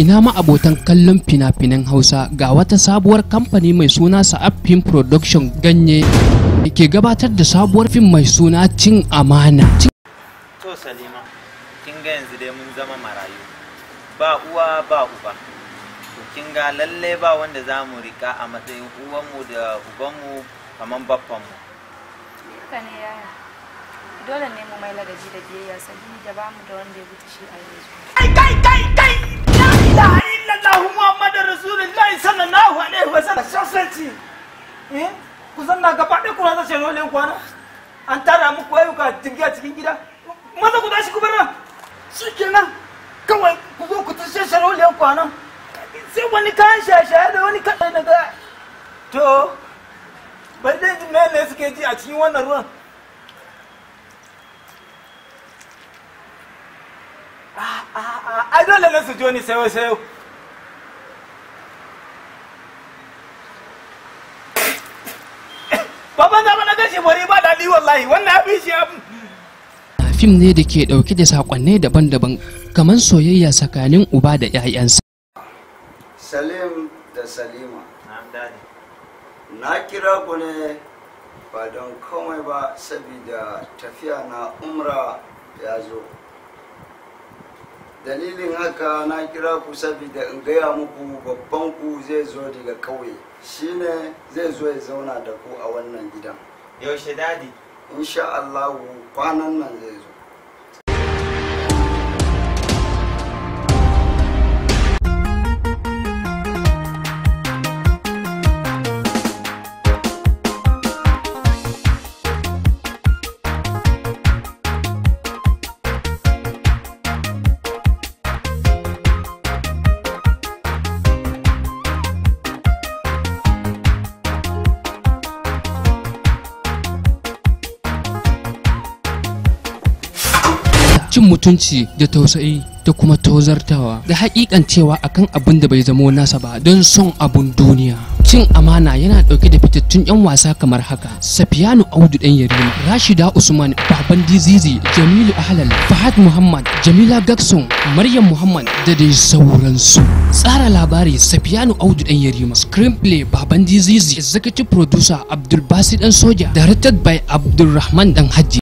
ina ma abotan kallon fina-finan hausa ga wata sabuwar kamfani mai suna sa'ab film production ganye da ke gabatar da sabuwar fim mai suna cin amana to salima kin ga yanzu dai mun zama marayu ba uwa ba uba to kin ga lalle ba wanda za mu rika a matsayin uwanmu da ubanmu kamar baffanmu Haka ne yaya. Dole ne mu mai ladabi da biyayya sabili da ba mu da wanda ya wuce shi a yanzu. kai kai kai kai la ilaha illallah muhammadur rasulullahi sallallahu alaihi wasallam sasanci eh ku zanna gaba ɗaya kuna zace rolin kwana an tara muku ayyuka tingiya cikin gida maza ku tashi ku bar nan shikenan kawai ku zo ku tashe sharolin kwana sai wani kayan shaye-shaye da wani kaɗai daga to bai dai ji mene suke ji a cikin wannan ruwan ai dole ne su joni sayo sayo baban zama na gashi bari ba daɗi wallahi wannan abin shi abin fim ne da ke dauke da sakonnai daban-daban kamar soyayya tsakanin uba da 'ya'yansa Salim da Salima, na dadi na kira ku ne ba don komai ba saboda tafiya na umra ya zo. Dalilin haka na kira ku saboda in gaya muku babban ku zai zo daga ƙauye. Shine zai zo ya zauna da ku a wannan gidan. yaushe dadi Insha Allahu kwanan nan zai zo. cin mutunci da tausayi da kuma tozartawa da hakikan cewa akan abin da bai zamo nasa ba don son abun duniya cin amana yana dauke da fitattun yan wasa kamar haka safiyanu audu dan yarima rashida usman baban dizizi jamilu ahlal fahad muhammad jamila gakson maryam muhammad da dai sauransu tsara labari safiyanu audu dan yarima screenplay baban dizizi executive producer abdulbasi dan soja directed by abdulrahman dan hajji